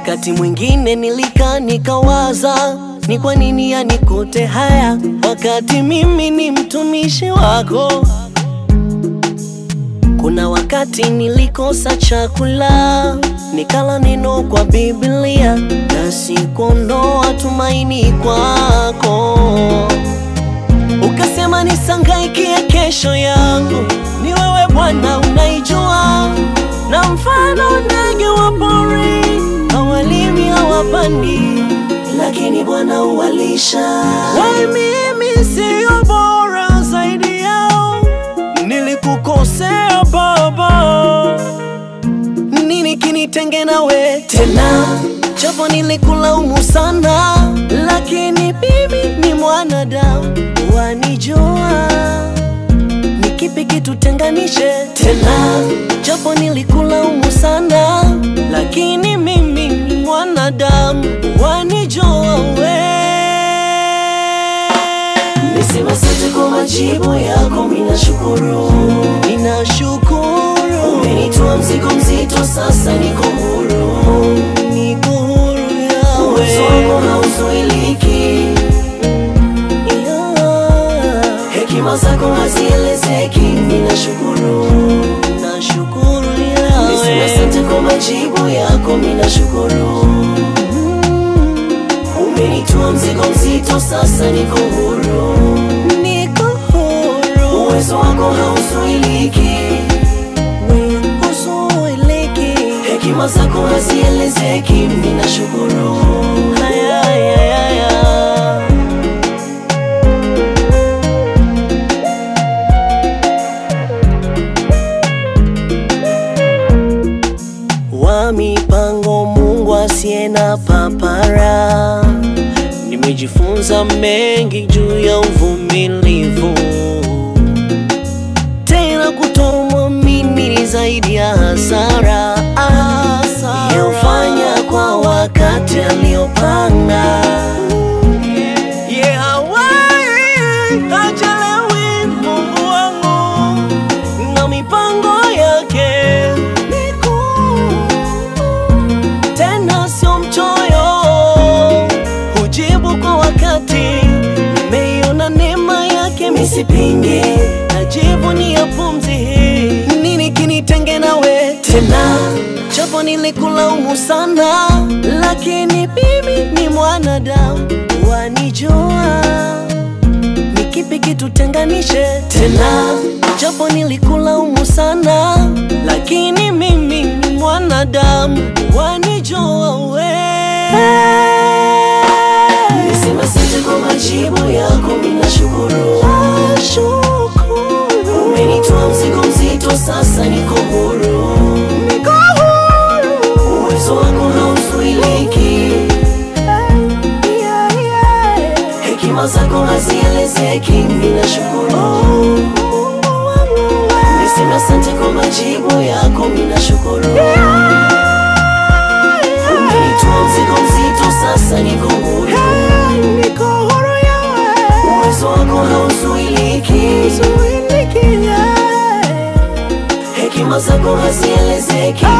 Wakati mwingine nilikaa nikawaza, ni kwa nini yanikote haya, wakati mimi ni mtumishi wako. Kuna wakati nilikosa chakula, nikala neno kwa Biblia na sikuondoa tumaini kwako. Ukasema nisangaikie kesho yangu, ni wewe Bwana unaijua, na mfano ndege wa pori hawalimi hawapandi, lakini Bwana uwalisha. Wai mimi siyo bora zaidi yao, nilikukosea Baba, nini kinitenge nawe tena? Japo nilikulaumu sana, lakini mimi ni mwanadamu, wanijua ni kipi kitutenganishe tena? Japo nilikulaumu sana, lakini mimi ni mwanadamu, wanijua we. Nisema asante kwa majibu yako, minashukuru, minashukuru. Umenitoa mzigo mzito, sasa niko huru, niko huru yawe. Uwezo wako hauzuiliki, yeah. Hekima zako hazielezeki, ninashukuru, nashukuru yawe. Nisema asante kwa majibu yako, minashukuru. Umenitoa mzigo mzito, sasa niko huru, niko huru. Uwezo wako hauzuiliki, huzuiliki. Hekima zako hazielezeki, ninashukuru. Haya, haya, haya. wa mipango, Mungu asiye na papara. Nimejifunza mengi juu ya uvumilivu, tena kutomwamini ni zaidi ya hasara. Yeufanya kwa wakati aliopanga, Ye hawai hachelewi, Mungu wangu na mipango yake mikuu tena sio mchoyo, hujibu kwa wakati. Nimeiona neema yake, misipingi, najivunia pumzi hii. Nini kinitenge nawe tena? Japo nilikulaumu sana, lakini mimi ni mwanadamu, wanijua ni kipi kitutenganishe tena? Japo nilikulaumu sana, lakini mimi ni mwanadamu, wanijua we. Nisema asante kwa majibu yako, minashukuru. Umenitoa mzigo mzito, sasa niko huru, niko huru. Uwezo wako hauzuiliki, hekima zako hazielezeki, ninashukuru. Nisema asante kwa majibu yako, minashukuru. Umenitoa mzigo mzito, sasa niko huru, uwezo wako hauzuiliki, hekima zako hazielezeki,